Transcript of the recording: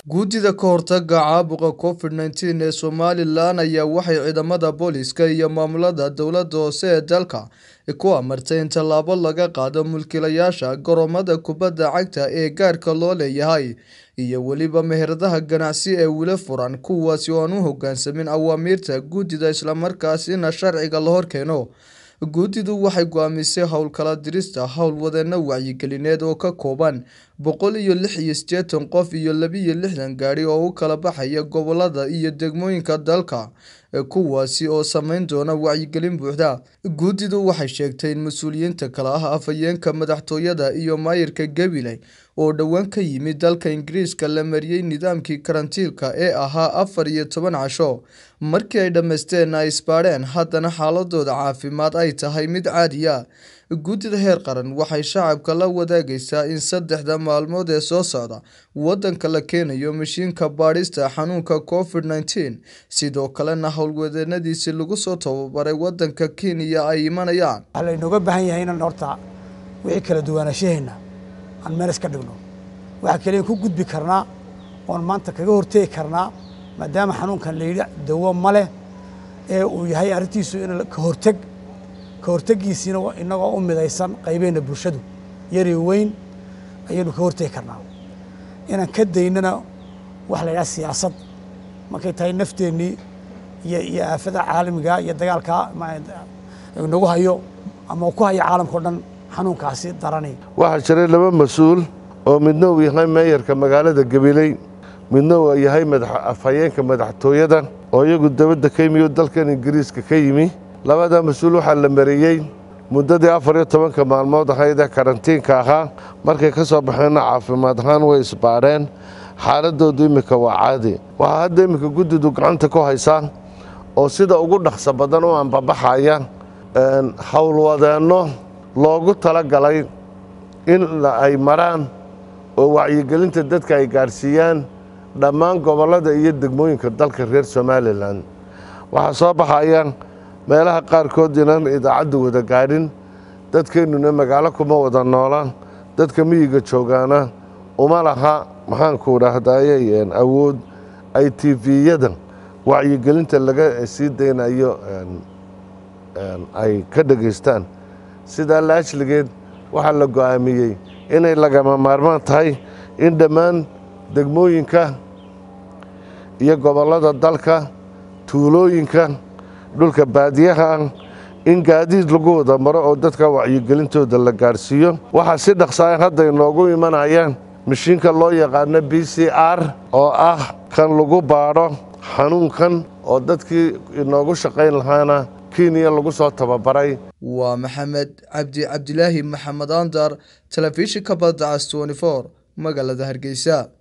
Guddida ka hortagga caabuqa Covid-19 ee Somalilan ayaa waxay ciidamada booliiska iyo maamulada dowladda hoose ee dalka ku amartay in tallaabo laga qaado mulkiilayaasha garoomada kubadda cagta ee gaarka loo leeyahay iyo weliba meheradaha ganacsi ee weli furan kuwaasi oo aan u hoggaansamin awaamiirta guddida isla markaasina sharciga la horkeeno. Guddidu waxay go'aamisay hawlgallada dirista howlwadeenno wacyigelineed oo ka kooban boqol iyo lix iyo siddeetan qof iyo laba iyo lixdan gaari oo u kala baxaya gobollada iyo degmooyinka dalka, kuwaasi oo samayn doona wacyigelin buuxda. Guddidu waxay sheegtay in mas'uuliyiinta kala ah afhayeenka madaxtooyada iyo maayarka Gabiley oo dhowaan ka yimid dalka Ingiriiska la mariyay nidaamkii karantiilka ee ahaa afar iyo toban casho. Markii ay dhammaysteen ay isbaadheen, haddana xaaladooda caafimaad ay tahay mid caadi ah. Guddida heer qaran waxay shacabka la wadaagaysaa in saddexda maalmood ee soo socda waddanka la keenayo mishiinka baadhista xanuunka Covid-19, sidoo kalena howlwadeennadiisii lagu soo tababaray waddanka Kenya ay imanayaan. waxaa laynooga baahan yahay inaan horta wixii kala duwanaanshaheena aan meel iska dhigno waxaa kaliya ku gudbi karnaa oon maanta kaga hortegi karnaa maadaama xanuunkan la yidhi dawo ma leh ee uu yahay arrintiisu in ka horteg ka hortegiisiina innagoo u midaysan qaybeenna bulshadu yari weyn ayaynu ka hortegi karnaa inaan ka daynana waxa la yidhaha siyaasad markay tahay nafteennii iyo iyo aafada caalamiga iyo dagaalka nagu hayo ama ku hayo caalamka o dhan xanuunkaasi darani waxaa jiray laba mas-uul oo midna uu yahay meeyarka magaalada gabiley midna uu yahay afhayeenka madaxtooyada oo iyagu dabadda ka yimi oo dalkan ingiriiska ka yimi labada mas-uul waxaa la mariyey muddadii afar iyo tobanka maalmood ahayd ee karantiinka ahaa markay ka soo baxeenna caafimaad ahaan way isbaadheen xaaladoodu iminka waa caadi waxaa hadda iminka guddidu gacanta ku haysaa oo sida ugu dhaqso badan u anbabaxaya howlwadeenno loogu tala galay in ay maraan oo wacyigelinta dadka ay gaadhsiiyaan dhammaan gobollada iyo degmooyinka dalka reer somalilan waxaa soo baxaya meelaha qaarkood inaan idaacaddu wada gaadhin dadkeennuna magaalo kuma wada noolaan dadka miyiga joogaana uma laha maxaanku dhahdaye awood ay tiviyada wacyigelinta laga sii daynayo ay ka dhegaystaan sidaa laashligeed waxaa la go'aamiyey inay lagama maarmaan tahay in dhammaan degmooyinka iyo gobollada dalka tuulooyinka dhulka baadiyaha ah in gaadiid lagu wada maro oo dadka wacyigelintooda la gaadhsiiyo waxaa si dhaqsaaya hadda inoogu imanayaan mashiinka loo yaqaano b c r oo ah kan lagu baadho xanuunkan oo dadkii inoogu shaqayn lahaana kenya lagu soo tababaray waa maxamed cabdi cabdilaahi maxamed andar telefishinka badda cas 24 magaalada hargeysa